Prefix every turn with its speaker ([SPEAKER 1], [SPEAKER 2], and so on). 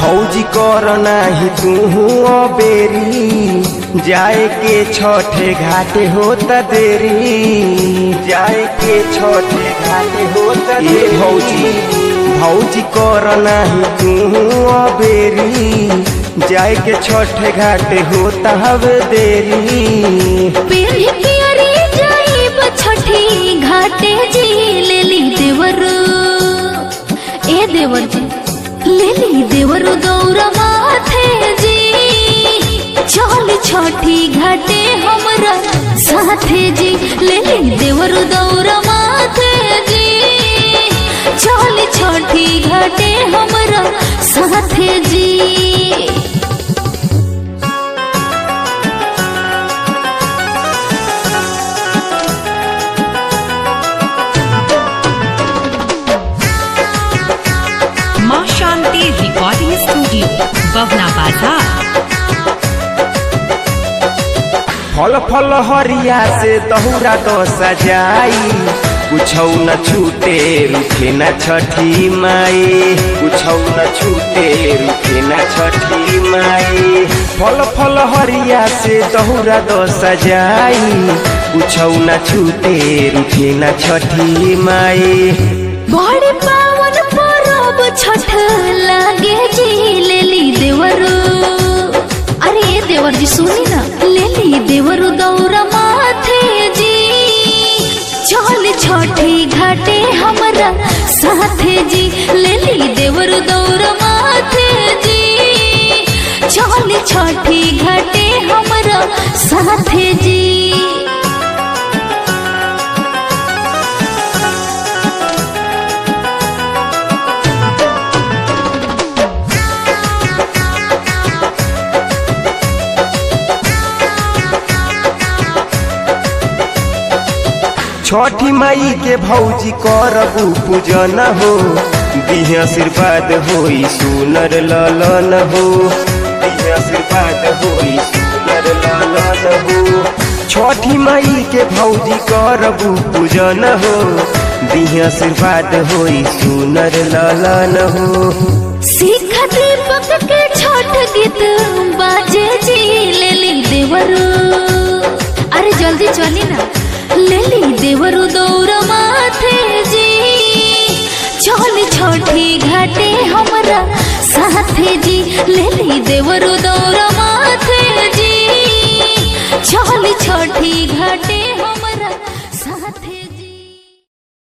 [SPEAKER 1] भौजी कर नाही तू बेरी जाए के छठे घाटे होता देरी जाए के छठे घाटे होता ये भौजी भौजी कर नाही तू बेरी जाए के छठे घाटे होता हवे देरी
[SPEAKER 2] पेरी पियरी जाइब छठी घाटे जी लेली देवर ए देवर जी लेली देवर गौर माथे जी चल छठी घाटे हमरा साथे जी लेली देवर गौर माथे जी चल छठी घाटे हमरा साथे जी
[SPEAKER 3] माँ शांति रिकॉर्डिंग स्टूडियो बवना बाजार
[SPEAKER 1] फल फल हरिया से दहुरा तो सजाई कुछौ न छूटे रुखे न छठी माई कुछौ न छूटे रुखे न छठी माई फल फल हरिया से दहुरा तो सजाई कुछौ न छूटे रुखे न छठी माई
[SPEAKER 2] बड़े पावन परब छठ लागे जी लेली देवरु अरे ये देवर जी सुनी ना लेली देवरु दौरा माथे जी चल छठी घाटे हमरा साथे जी लेली देवरु दौरा माथे जी चल छठी घाटे हमरा साथे जी
[SPEAKER 1] छठी माई के भौजी करबू पूजन हो दिह आशीर्वाद होई सुनर ललन हो दिह आशीर्वाद होई सुनर ललन हो छठी माई के भौजी करबू पूजन हो दिह आशीर्वाद होई सुनर ललन हो
[SPEAKER 2] सीख दीपक के छोट गीत बाजे जी लेली देवरु अरे जल्दी चली ना लेली देवरु दौड़ माथे